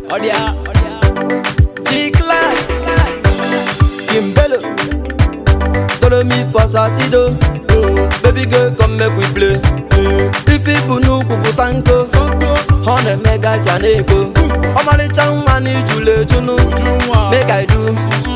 Odia, G-Class, Kimbelo, follow me for Satido. Baby girl, come make we play. If people know Kubu Sanko, hundred megas and echo. Omalicha money jule junu, make I do.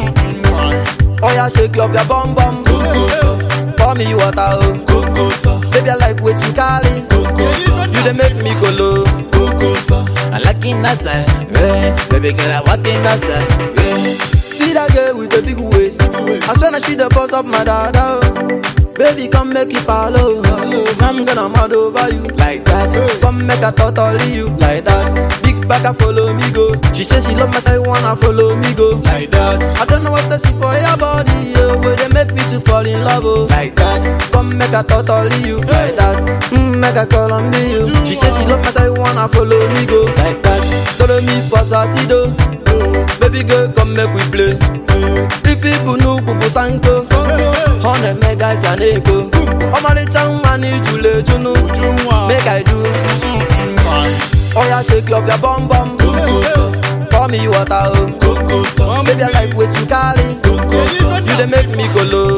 Oh yeah, shake up your bum bum. Pour me water, oh. Baby, I like what you call it. You dey make me go low. I like in that style, yeah. Baby girl, I walk in that style, yeah. See that girl with the big waist. I swear that she the boss of my dada. oh. Baby, come make it follow. I'm gonna mad over you like that. Come make a totally you like that. Big back, I follow me go. She says she love my side, wanna follow me go. Like that, I don't know what to see for your body, oh, where they make me to fall in love, oh. like that, Come make a totally you like that. Mm, make a call on me, you. She says she love my side, wanna follow me go like that. Follow me for Satido. Baby girl, come make we play. If people know Kubu Sanko, hundred megas and echo. Omalicha money jule junu, make I do. Oh yeah, shake up your bum bum. Pour me water, oh. Baby, I like what you call it. You dey make me go low.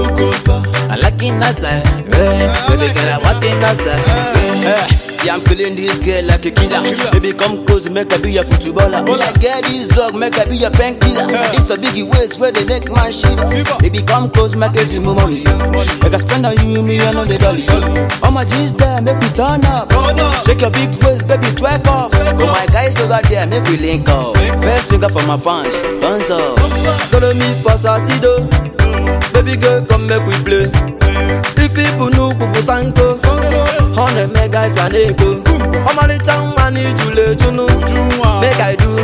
I like in that style, yeah. Baby girl, I walk in that style, yeah. See, I'm feeling this girl like a killer. Baby, come close, make I be your footballer. Oh, like get this dog, make I be your painkiller. It's a biggie waist where they make man shit. Baby, come close, make it you move on me. Make I spend on you, me, I know the dolly. All my G's there, make we turn up. Shake your big waist, baby, twerk off. Oh, my guys over there, make we link up. First finger for my fans, thumbs up. Follow me for Satido. Baby girl, come make we play. If people know Kubu Sanko, hundred megas and echo. Omalicha money jule junu, make I do.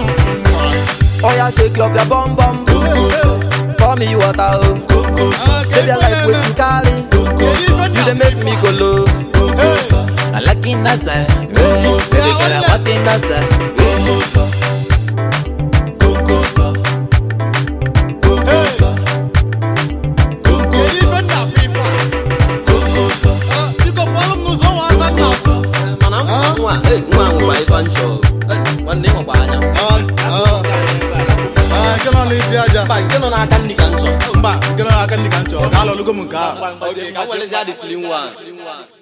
Oh yeah, shake up your bum bum. Pour me water, oh. Baby, I like what you call it. You dey make me go low. I like in that style, yeah. Baby girl, I walk in that style, yeah. Mana nwa, eh, nwa nwa ife nchọ. Eh, Nwanne m gba anya. Mba, nke nọ n'aka nri ka nchọ. mba nke nọ n'aka ndị ka m chọrọ ka alọlugo m nke a Okay, ka m welezi adịsịrị nwa.